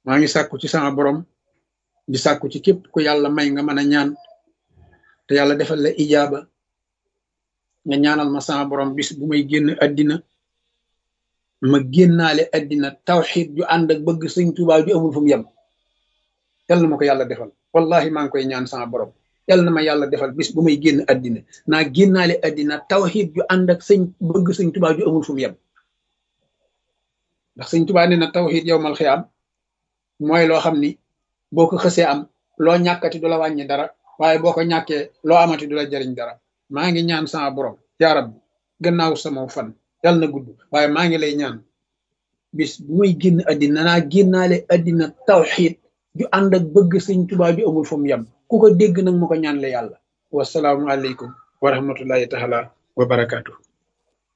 maa ngi sàkku ci sama borom di sàkku ci képp ku yàlla may nga mën a ñaan te yàlla defal la ijaaba nga ñaanal ma sama borom bis bu may génn addina ma génnaale addina tawxid ju ànd ak bëgg sëñ Tuubaa ju amul fu mu yem yal na ma ko yàlla defal wallahi maa ngi koy ñaan sama borom yal na ma yàlla defal bis bu may génn addina naa génnaale addina tawxid ju ànd ak sëñ bëgg sëñ Tuubaa ju amul fu mu yem ndax sëñ Tuubaa nee na tawxid yow mal xiyaam mooy loo xam ni boo ko xësee am loo ñàkkati du la wàññi dara waaye boo ko ñàkkee loo amati du la jariñ dara maa ngi ñaan sama borom yaa rabbi gannaaw sama fan yàlla na gudd waaye maa ngi lay ñaan bis bu may génn addina naa génnaale addina tawxid ju ànd ak bëgg sëñ Tuubaa ju amul fu mu yem ku ko dégg nag ma ko ñaan la yàlla wasalaamu aleykum wa rahmatullahi taala wa barakaatu